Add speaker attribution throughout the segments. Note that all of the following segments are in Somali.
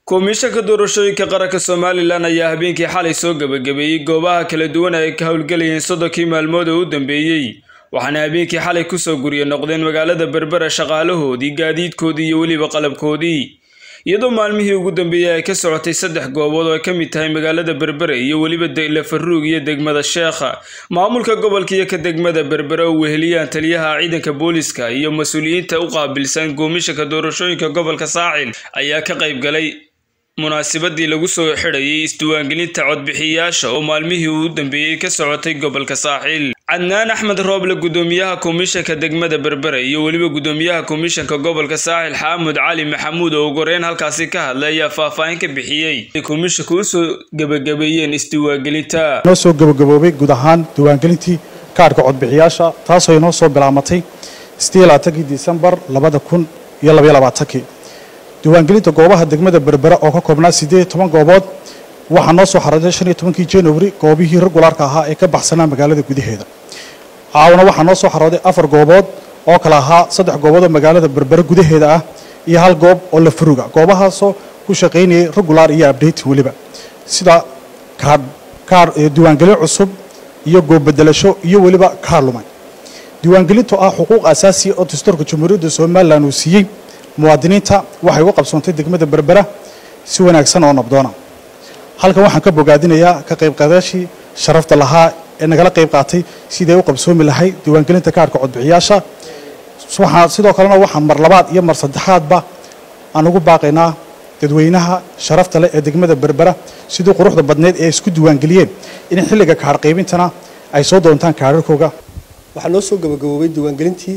Speaker 1: komishanka doorashooyinka qaranka somalilan ayaa habeenkii xalay soo gebagabeeyey goobaha kala duwan ay ka howlgelayeen soddonkii maalmood oo u dambeeyey waxaana habeenkii xalay kusoo gurya noqdeen magaalada berbera shaqaalahoodii gaadiidkoodii iyo weliba qalabkoodii iyadoo maalmihii ugu dambeeyey ay ka socotay saddex goobood oo ay ka mid tahay magaalada berbere iyo weliba lafaruug iyo degmada sheekha maamulka gobolka iyo ka degmada berbere oo weheliyaan taliyaha ciidanka booliska iyo mas-uuliyiinta u qaabilsan goomishanka doorashooyinka gobolka saacil ayaa ka qayb galay munaasabadii lagu soo xidhayay isdiwaangelinta codbixiyayaasha oo maalmihii uu dambeeyey ka socotay gobolka saaxiil cadnaan axmed rooble gudoomiyaha komishanka degmada berbere iyo weliba gudoomiyaha komishanka gobolka saaxil xaamud cali maxamuud oo ugoreyn halkaasi ka hadlay ayaa faahfaahin ka bixiyey ay komishanka usoo gebagabeeyeen isdiwaangelinta
Speaker 2: noo soo gebagaboobay guud ahaan diiwaangelintii kaadhka codbixiyaasha taasoo inoo soo bilaamatay kii disembar labada kun iyo labaiyo labaatankii diiwaangelinta goobaha degmada berbera oo ka koobnaa siddeed iyo toban goobood waxaa noo soo xarooday shan iyo tobankii januari goobihii regulaarka ahaa ee ka baxsanaa magaalada gudaheeda caawana waxaa noo soo xarooday afar goobood oo kale ahaa saddex goobood oo magaalada berbere gudaheeda ah iyo hal goob oo la furuga goobahaasoo ku shaqaynayay regulaar iyo abdate weliba sida kaadh diiwaangelin cusub iyo goobbedelasho iyo weliba kaar lumay diiwaangelintu ah xuquuq asaasiya oo dastuurka jamhuuriyadda somalilan uu siiyey muwaadiniinta waxay uga qabsoontay degmada berbera si wanaagsan oo nabdoona halkan waxaan ka bogaadinayaa ka qaybqaadaashii sharafta lahaa ee nagala qayb qaatay siday u qabsoomi lahay diiwaangelinta kaarhka codbixiyaasha sidoo kalena waxaan mar labaad iyo mar saddexaadba aan ugu baaqaynaa dadweynaha sharafta leh ee degmada berbera sidii quruxda badneyd ee isku diiwaangeliyeen in xilliga kaadh qaybintana ay soo doontaan kaadharkooga
Speaker 3: waxaa noo soo gabagaboobay diiwaangelintii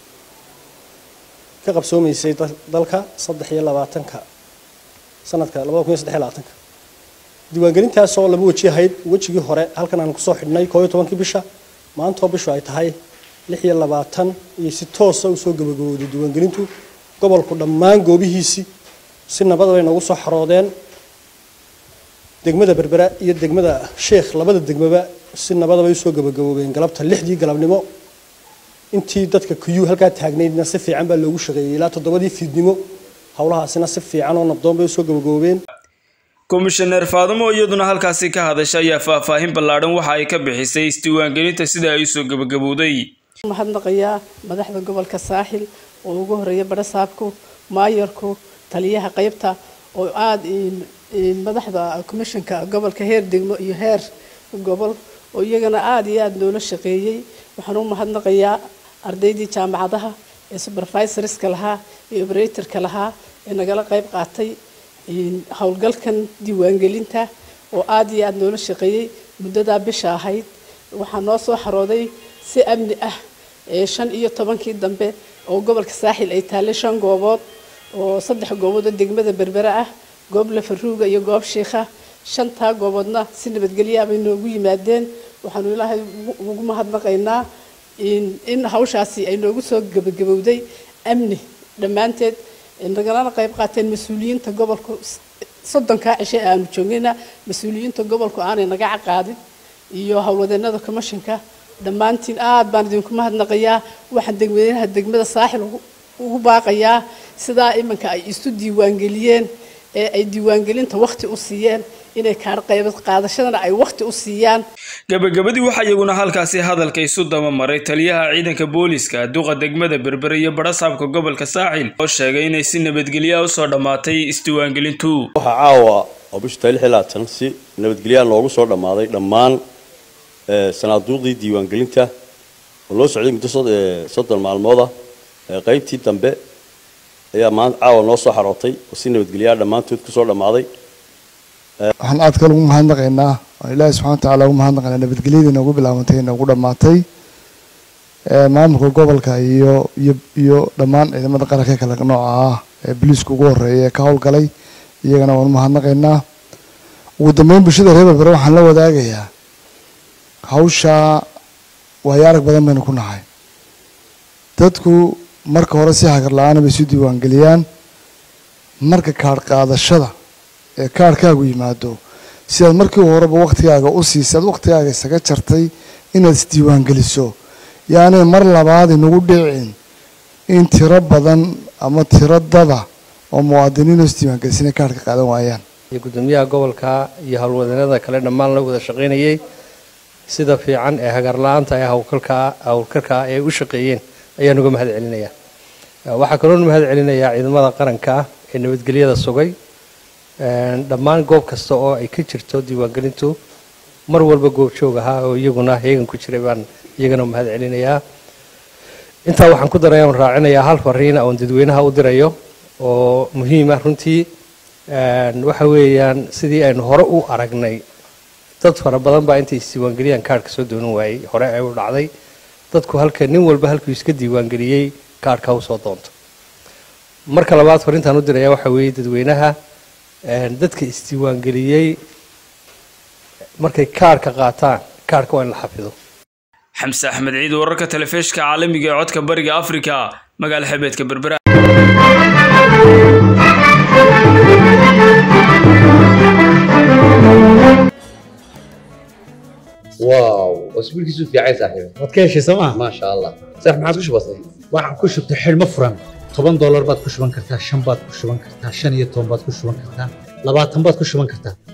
Speaker 3: ka qabsoomaysay dalka saddex iyo labaatanka sanadka labada kun iyo saddex iyo labaatanka diiwaangelintaasoo laba weji ahayd wejigii hore halkan aan kusoo xidhnay koo iyo tobankii bisha maantoo bishu ay tahay lix iyo labaatan iyo si toosa usoo gabagabowday diiwaangelintu gobolku dhammaan goobihiisii si nabad bay noogu soo xaroodeen degmada berbera iyo degmada sheekh labada degmaba si nabada bay usoo gabagaboobeen galabta lixdii galabnimo intii dadka kuyuu halkaa taagnaydna si fiican baa loogu shaqeeyey ilaa toddobadii fiidnimo howlahaasina si fiican oo nabdoon bay usoo gabagaboobeen
Speaker 1: komishaneer faadimo iyaduna halkaasi ka hadasha ayaa faahfaahin ballaadhan waxa ay ka bixisay isdiiwaangelinta sida ay usoo gabagabowday
Speaker 4: mahadnaqayaa madaxda gobolka saaxil oo ugu horeeya barasaabku maayarku taliyaha qaybta oo aada madaxda komishanka gobolka heer degmo iyo heer gobol oo iyagana aada iyo aada loola shaqeeyey waxaan u mahadnaqayaa ardaydii jaamacadaha ee supervisorska lahaa ee operatorka lahaa ee nagala qayb qaatay howlgalkan diiwaangelinta oo aada iyo aada loola shaqeeyey muddadaa bisha ahayd waxaa noo soo xarooday si amni ah ee shan iyo tobankii dambe oo gobolka saaxil ay taallay shan goobood oo saddex goobood oo degmada berbere ah goob lafaruuga iyo goob shiikha shantaa gooboodna si nabadgelyaa bay noogu yimaadeen waxaanu ilaahay ugu mahadnaqaynaa in hawshaasi ay noogu soo gebagabowday amni dhammaanteed nagalana qayb qaateen mas-uuliyiinta gobolku soddonkaa cishe aanu joogayna mas-uuliyiinta gobolku aanay naga caqaadin iyo howlwadeenada commishanka dhammaantiin aad baan idinku mahadnaqayaa waxaan degweynaha degmada saaxil ugu baaqayaa sidaa iminka ay isu diiwaangeliyeen ee ay diiwaangelinta wakhti u siiyeen inay kaar qaybad qaadashadana ay wakhti u siiyaan
Speaker 1: gabagabadii waxaa iyaguna halkaasi hadalka isu dabamaray taliyaha ciidanka booliska duqa degmada berbere iyo barasaabka gobolka saaxil oo sheegay inay si nabadgelyaa usoo dhammaatay isdiiwaangelintu
Speaker 5: waxaa caawa oo bishu tahay lix iyo labaatan si nabadgelyaa loogu soo dhammaaday dhammaan sanaaduuqdii diiwaangelinta oo loo socday muddo soddon maalmooda qaybtii dambe ayaa maanta caawa noo soo xarootay oo si nabadgelyaa dhammaantood kusoo dhammaaday
Speaker 6: waxaan aad kale ugu mahadnaqaynaa oo ilaahi subxana wa tacala ugu mahadnaqaynaa nabadgelyadii noogu bilaabantay noogu dhammaatay maamulka gobolka iyo iyo iyo dhammaan ciidamada qaranka kale nooca ah ee boliiska ugu horeeya ee ka howlgalay iyagana waan u mahadnaqaynaa ugu dambeyn bulshada reer berbere waxaan la wadaagayaa hawshaa waayo arag badan baynu ku nahay dadku marka hore si hagar la-aana bay isu diiwaangeliyaan marka kaadh qaadashada ee kaadhkaagu yimaado si aad markii horeba waktigaaga u siisay aad waktigaaga isaga jartay inaad isdiiwaangeliso yaani mar labaad inagu dhicin in tiro badan ama tiro dada oo muwaadiniin oo isdiiwaangelisana kaarhka qaadan waayaan
Speaker 7: iyo guddoomiyaha gobolka iyo howlwadeennada kale dhammaan la wada shaqaynayay sida fiican ee hagarla-aanta ee hawlkarkaa howlkarkaa ee u shaqeeyeen ayaan uga mahad celinayaa waxaa kaloon mahad celinayaa ciidamada qaranka ee nabadgelyada sugay dhammaan goob kasta oo ay ka jirto diiwaangelintu mar walba goobjoog ahaa oo iyaguna heegan ku jiray baan iyagana mahad celinayaa intaa waxaan ku daraya raacinayaa hal fariina oon dadweynaha u dirayo oo muhiim ah runtii waxa weeyaan sidii aynu hore u aragnay dad fara badan baa intay isdiiwaangeliyaan kaarhka soo doonan waayey hore ay u dhacday dadku halka nin walba halkuu iska diiwaangeliyey kaarhka u soo doonto marka labaad farintaan u diraya waxa weeye dadweynaha dadka isdiiwaangeliyey markay kaarhka qaataan kaarhka waa in la xafido
Speaker 1: xamse axmed ciid wararka telefishka caalamiga ee codka bariga afrika magaala xebeedka berbera
Speaker 8: واو اسبوعك في عايز صاحبي
Speaker 9: waad ka heshay sooma
Speaker 8: ما شاء الله صح ما عاد وش بصي
Speaker 9: waxaan ku shubtay xidhmo furan toban doolar baad ku shuban kartaa shan baad ku shuban kartaa shan iyo toban baad ku shuban kartaa labaatan baad ku shuban kartaa